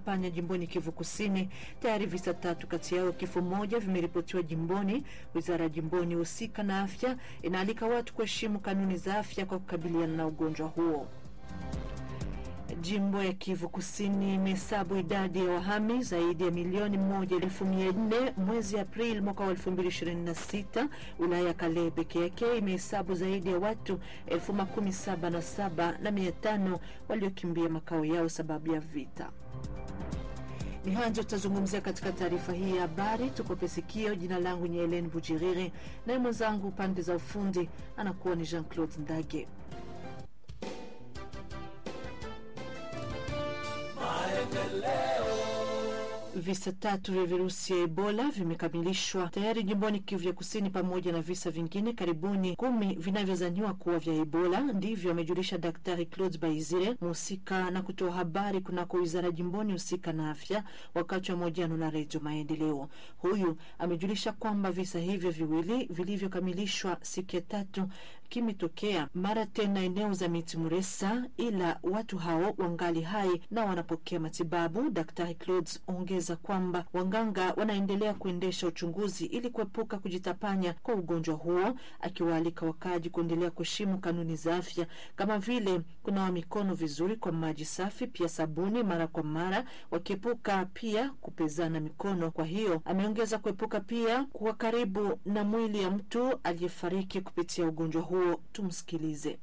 kujitapanya jimboni Kivu Kusini. Tayari visa tatu kati yao kifo moja vimeripotiwa jimboni. Wizara ya jimboni husika na afya inaalika watu kuheshimu kanuni za afya kwa kukabiliana na ugonjwa huo. Jimbo ya Kivu Kusini imehesabu idadi ya wahami zaidi ya milioni moja elfu mia nne mwezi Aprili mwaka wa elfu mbili ishirini na sita. Wilaya ya Kalehe peke yake imehesabu zaidi ya watu elfu makumi saba na saba na mia tano waliokimbia makao yao sababu ya vita. Ni hanjo tutazungumzia katika taarifa hii ya habari. Tukope sikio. Jina langu ni Helen Bujiriri, naye mwenzangu pande za ufundi anakuwa ni Jean Claude Ndage. Visa tatu vya virusi ya Ebola vimekamilishwa tayari jimboni Kivu ya Kusini, pamoja na visa vingine karibuni kumi vinavyozaniwa kuwa vya Ebola. Ndivyo amejulisha Daktari Claude Baizire, mhusika na kutoa habari kunako wizara jimboni husika na afya, wakati wa mahojiano na Redio Maendeleo. Huyu amejulisha kwamba visa hivyo viwili vilivyokamilishwa siku ya tatu kimetokea mara tena eneo za miti Muresa, ila watu hao wangali hai na wanapokea matibabu. Daktari Claude ongeza kwamba wanganga wanaendelea kuendesha uchunguzi ili kuepuka kujitapanya kwa ugonjwa huo, akiwaalika wakaji kuendelea kuheshimu kanuni za afya kama vile kunawa mikono vizuri kwa maji safi, pia sabuni mara kwa mara, wakiepuka pia kupezana mikono. Kwa hiyo ameongeza kuepuka pia kuwa karibu na mwili ya mtu aliyefariki kupitia ugonjwa huo. Tumsikilize.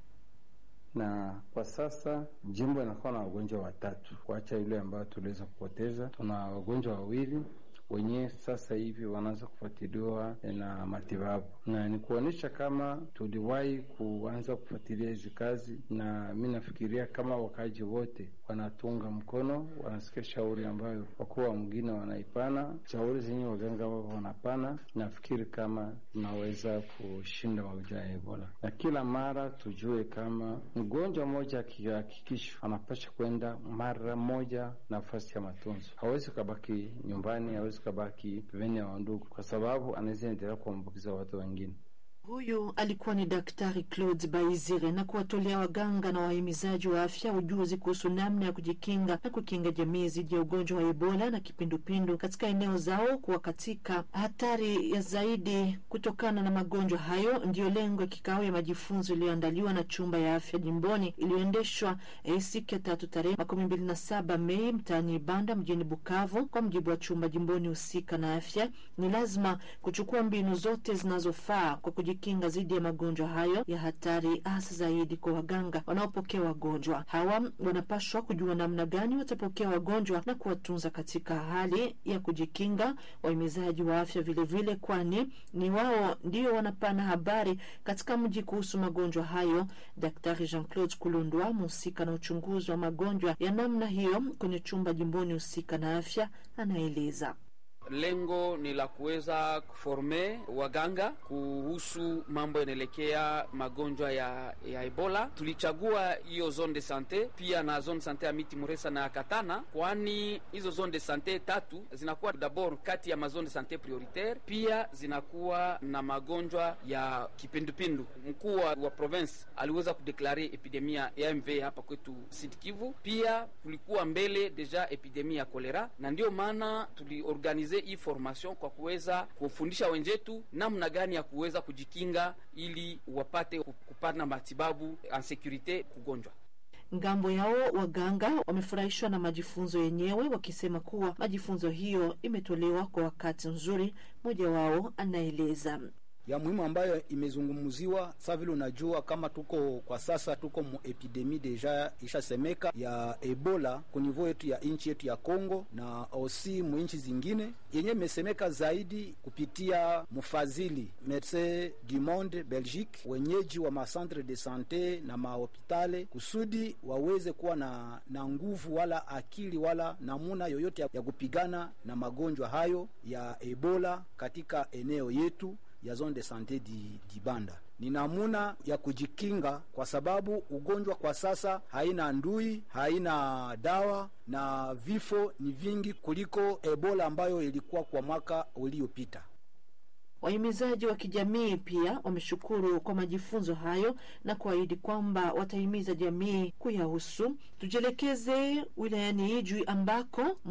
na kwa sasa jimbo inakuwa na wagonjwa watatu, kuacha yule ambayo tuliweza kupoteza. Tuna wagonjwa wawili wenyewe sasa hivi wanaanza kufuatiliwa na matibabu, na ni kuonyesha kama tuliwahi kuanza kufuatilia hizi kazi, na mi nafikiria kama wakaji wote wanatunga mkono, wanasikia shauri ambayo wakuu wa mwingine wanaipana, shauri zenye waganga wao wanapana. Nafikiri kama tunaweza kushinda magonjwa ya Ebola, na kila mara tujue kama mgonjwa mmoja akihakikishwa anapasha kwenda mara moja nafasi ya matunzo, hawezi kabaki nyumbani, hawezi kabaki pembeni ya wandugu, kwa sababu anaweza endelea kuambukiza watu wengine. Huyu alikuwa ni Daktari Claude Baizire na kuwatolea waganga na wahimizaji wa afya ujuzi kuhusu namna ya kujikinga na kukinga jamii dhidi ya ugonjwa wa Ebola na kipindupindu katika eneo zao, kuwa katika hatari ya zaidi kutokana na magonjwa hayo. Ndiyo lengo ya kikao ya majifunzo iliyoandaliwa na chumba ya afya jimboni iliyoendeshwa eh, siku ya tatu tarehe makumi mbili na saba Mei mtaani Ibanda mjini Bukavu. Kwa mjibu wa chumba jimboni husika na afya, ni lazima kuchukua mbinu zote zinazofaa kwa kinga dhidi ya magonjwa hayo ya hatari, hasa zaidi kwa waganga wanaopokea wagonjwa hawa. Wanapashwa kujua namna gani watapokea wagonjwa na kuwatunza katika hali ya kujikinga. Wahimizaji wa afya vilevile, kwani ni wao ndio wanapana habari katika mji kuhusu magonjwa hayo. Daktari Jean Claude Kulundwa, mhusika na uchunguzi wa magonjwa ya namna hiyo kwenye chumba jimboni husika na afya, anaeleza. Lengo ni la kuweza kuforme waganga kuhusu mambo yanaelekea magonjwa ya, ya Ebola. Tulichagua hiyo zone de sante pia na zone sante ya miti Muresa na Katana, kwani hizo zone de sante tatu zinakuwa dabord kati ya mazone de sante prioritaire, pia zinakuwa na magonjwa ya kipindupindu. Mkuu wa province aliweza kudeklare epidemia ya MV hapa kwetu Sud Kivu. Pia kulikuwa mbele deja epidemia ya kolera, na ndio maana tuliorganize hii formation kwa kuweza kufundisha wenzetu namna gani ya kuweza kujikinga ili wapate kupata matibabu en securite kugonjwa. Ngambo yao waganga wamefurahishwa na majifunzo yenyewe, wakisema kuwa majifunzo hiyo imetolewa kwa wakati nzuri. Mmoja wao anaeleza ya muhimu ambayo imezungumziwa. Sa vile unajua kama tuko kwa sasa tuko mu epidemi deja ishasemeka ya Ebola ku niveau yetu ya nchi yetu ya Congo na osi mu nchi zingine, yenye imesemeka zaidi kupitia mfadhili Medecins du Monde Belgique, wenyeji wa macentre de sante na mahopitale, kusudi waweze kuwa na, na nguvu wala akili wala namuna yoyote ya kupigana na magonjwa hayo ya Ebola katika eneo yetu ya zone de sante di, di Banda ni namuna ya kujikinga, kwa sababu ugonjwa kwa sasa haina ndui, haina dawa na vifo ni vingi kuliko Ebola ambayo ilikuwa kwa mwaka uliopita. Wahimizaji wa kijamii pia wameshukuru kwa majifunzo hayo na kuahidi kwamba watahimiza jamii kuyahusu. Tujielekeze wilayani Ijwi ambako